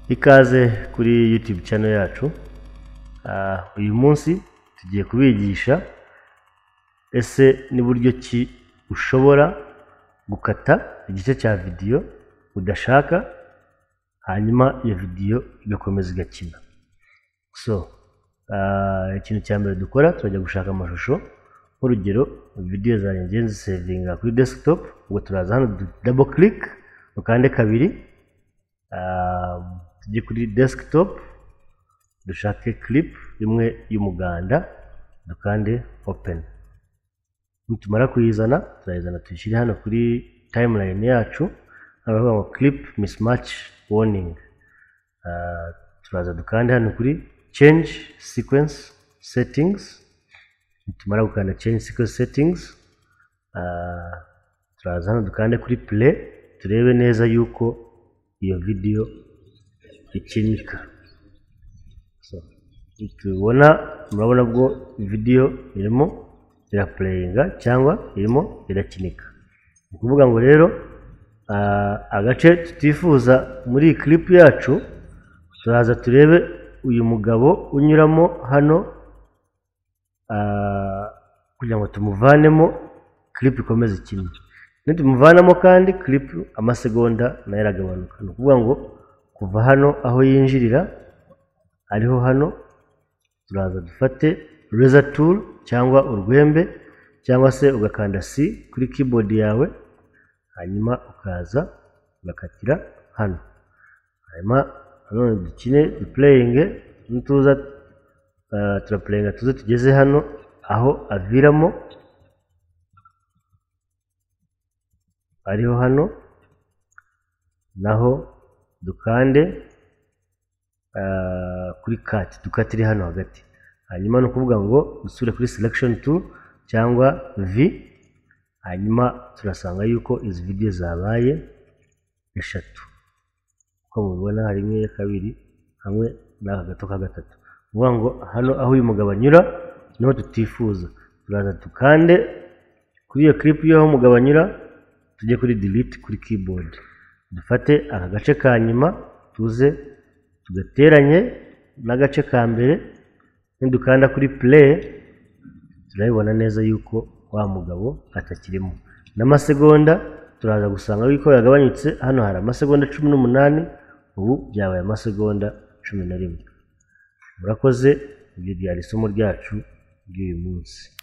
ikaze kuri YouTube channel yacu Ah, uyu munsi tugiye kubigisha ese n'uburyo ki ushobora gukata igice cya vidiyo udashaka hanyuma iyo vidiyo igakomeza igakina so ah, ikintu cya mbere dukora turajya gushaka amashusho nk'urugero vidiyo zanjye ngiye nzisevinga kuri desktop ubwo turaza hano du- double click dukande kabiri ah, tujye kuri desktop dushake clip imwe y'umuganda dukande open nitumara kuyizana turayizana tuyishyire hano kuri timeline yacu hano baravuga ngo clip mismatch warning Ah, turaza dukande hano kuri change sequence settings nitumara gukanda change sequence settings ah, turaza hano dukande kuri play turebe neza yuko iyo video ikinika so tubibona murabona bwo video irimo irapureyinga cyangwa irimo irakinika ni ukuvuga ngo rero ah, agace tutifuza muri iyi clip yacu turaza turebe uyu mugabo unyuramo hano ah, kugira ngo tumuvanemo clip ikomeze ikine nitumuvanamo kandi clip amasegonda nayo aragabanuka ni ukuvuga ngo kuva hano aho yinjirira ariho hano turaza dufate reza tool cyangwa urwembe cyangwa se ugakanda C kuri keyboard yawe hanyuma ukaza ugakatira hano hanyuma nanone dukine duplayinge nituza uh, turaplayinga tuze tugeze hano aho aviramo ariho hano naho dukande ah, kuri kati dukatire hano hagati hanyuma ni ukuvuga ngo dusubire kuri selection tool cyangwa v hanyuma turasanga yuko izi video zabaye eshatu uko mubibona hari imwe iya kabiri hamwe n'aka gato ka gatatu ni ukuvuga ngo hano aho uyu mugabo anyura niho tutifuza turaza dukande kuri iyo clip y'aho umugabo anyura tujye kuri delete kuri keyboard dufate aka gace ka nyuma tuze tugateranye n'agace ka mbere nidukanda kuri play turabibona neza yuko wa mugabo atakirimo n'amasegonda turaza gusanga yuko yagabanyutse hano hari amasegonda cumi n'umunani ubu byabaye amasegonda cumi na rimwe murakoze ibyo byari isomo ryacu ry'uyu munsi